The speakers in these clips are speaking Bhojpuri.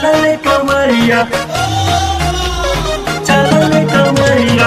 चलल कमरिया चलल कमरिया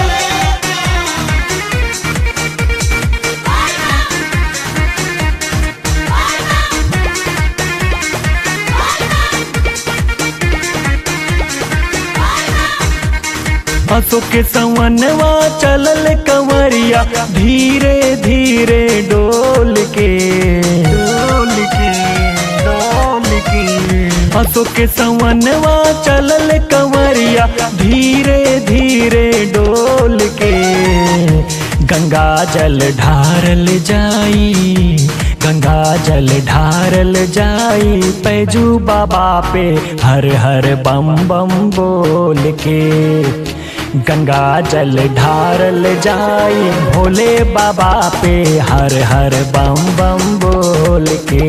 हंसो के सवनवा चलल कंवरिया धीरे धीरे डोल के डोल के डोल के हंसो के सवनवा चलल कंवरिया धीरे धीरे डोल के गंगा जल ढारल जाई गंगा जल ढारल जाई पैजू बाबा पे हर हर बम बम बोल के गंगा जल ढारल जाई भोले बाबा पे हर हर बम बम बोल के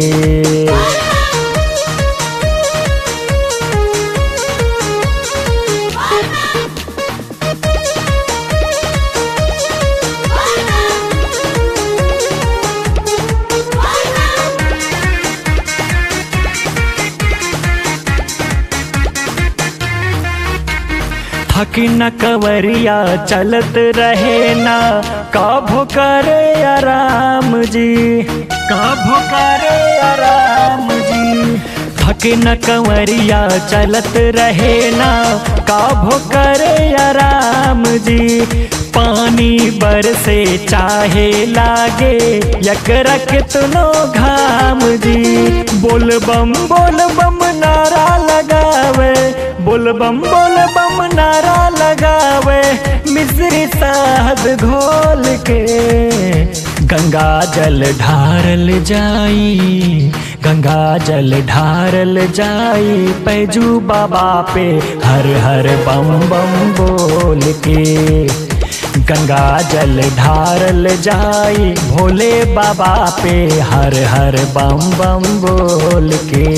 थकी न कवरिया चलत रहे ना काभो करे आराम जी काभो करे आराम जी थके न कंवरिया चलत रहे ना काभो करे आराम जी पानी बरसे चाहे लागे यकरा कितनो घाम जी बोल बम बोल बम नारा लगावे बोल बम बोल बम नारा लगावे मिश्री साहब घोल के गंगा जल ढारल जाई गंगा जल ढारल जाई पैजू बाबा पे हर हर बम बम बोल के गंगा जल ढारल जाई भोले बाबा पे हर हर बम बम बोल के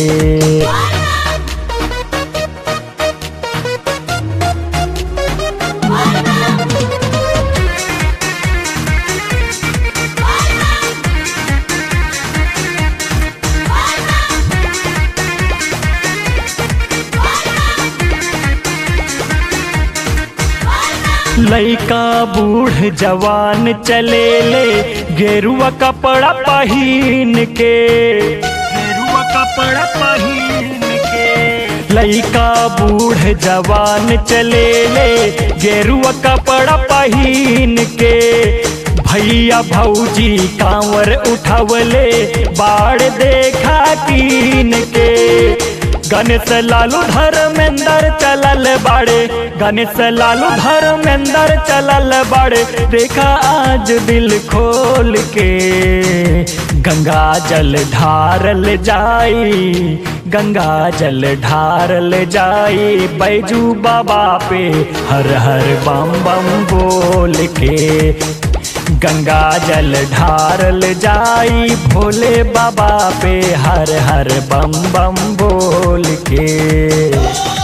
लइका बूढ़ जवान चले ले गेरुआ कपड़ा पहिन के गेरुआ कपड़ा पहिन के लइका बूढ़ जवान चले ले गेरुआ कपड़ा पहिन के भैया भौजी कांवर उठवले बाढ़ देखा कीन के गणेश लालू धर्मेंद्र चलल बाड़े गणेश लालू धर्मेंद्र चलल बाड़े देखा आज दिल खोल के गंगा जल ढारल जाई गंगा जल ढारल जाई बैजू बाबा पे हर हर बम बम बोल के गंगा जल ढारल जाई भोले बाबा पे हर हर बम बम बोल के